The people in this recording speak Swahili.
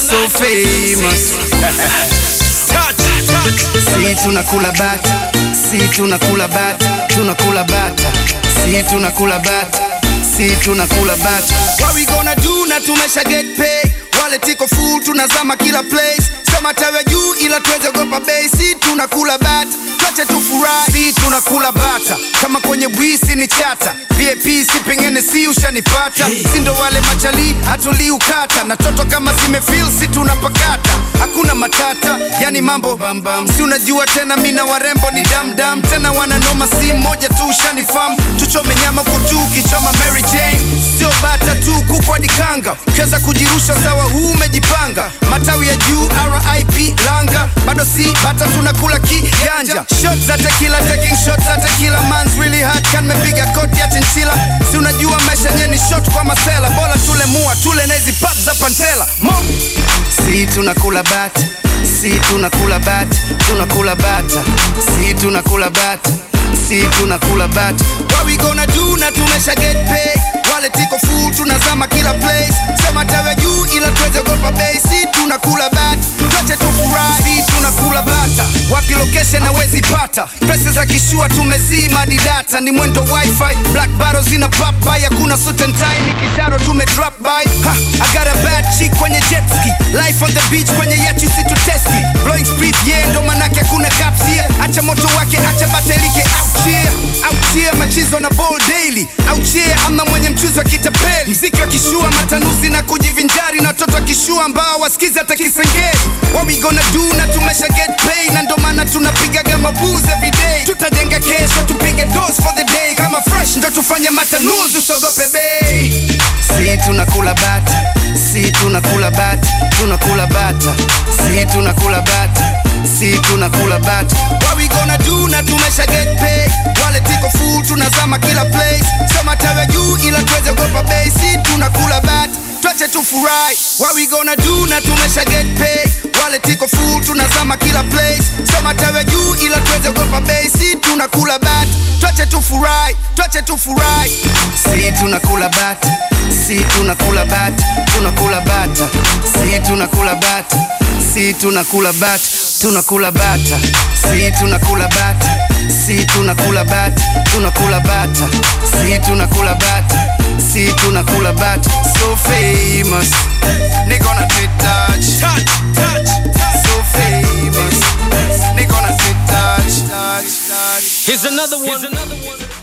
so famous. Si tunakula bata, si tunakula bata, tunakula bata, si tunakula bata, si tunakula bata. What we gonna do na tumesha get paid. Wale tiko full tunazama kila place. Sema tawe juu ila tuweze gopa bei. Si tunakula bata, tuache tufurahi. Si tunakula bata, kama kwenye bwisi ni chata. VIP si pengine si ushanipata. Si ndo wale machali hatuli ukata. Na toto kama zimefeel si tunapakata. Hakuna matata, yani mambo bambam. Si unajua tena mina warembo ni damdam. Tena wananoma si moja tu ushanifam. Tuchome nyama kwa tu kichoma Mary Jane. Sio bata tu kukwa dikanga. Ukiweza kujirusha sawa huu umejipanga. Matawi ya juu RIP langa. Bado si bata tunakula kiganja. Shots za tequila taking shots za tequila man's really hard kan mepiga koti ya chinchila. Si unajua maisha yenyewe ni shot kwa masela. Bora tule mua tule na hizi pap za pantela. Mo. Si tunakula bata, si tunakula bata, tunakula bata, si tunakula bata, si tunakula bata. What we gonna do na tumesha get paid. Wale tiko full tunazama kila place. Sema tawe juu ila tuweze gopa bei. Si tunakula bata, tuache tufurahi. Si tunakula bata, wapi location hawezi pata. Pesa za kishua tumezima di data, ni mwendo wifi. Black bottles zina pop by, hakuna suit and tie. Ni kisharo tume drop by. Ha, I got a bad chick kwenye jet ski. Life on the beach kwenye yacht you see to test me. Blowing speed yeah, ndo manake hakuna caps here. Acha moto wake, acha batelike out here. Out here machizo na ball daily. Out here ama mwenye mchuzi wa kitapeli. Mziki wa kishua matanuzi na kujivinjari na watoto wa kishua ambao wasikizi hata kisengeli. What we gonna do na tumesha get paid na ndo maana tunapigaga mabuzi every day. Tutajenga kesho tupige dose for the day. Kama fresh ndo tufanye matanuzi usogope bei. Si tunakula bata, si tunakula bata, tunakula bata, si tunakula bata, si tunakula bata. What we gonna do na tumesha get paid. Wale tiko full tunazama kila place. Sema tawe juu ila tuweze gopa bei. Si tunakula bata, tuache tufurahi. What we gonna do na tumesha get paid. Wale tiko full tunazama kila place. Sema tawe juu ila tuweze gopa bei. Si tunakula bata, tuache tufurahi, tuache tufurahi. Si tunakula bata, si tunakula bata, tunakula bata, si tunakula bata, si tunakula bata, tunakula bata, si tunakula bata, si tunakula bata, tunakula bata, si tunakula bata, si tunakula bata. So famous, nigga on a touch, touch, touch, touch. So famous, nigga on a touch, touch, touch. Here's another one. Here's another one.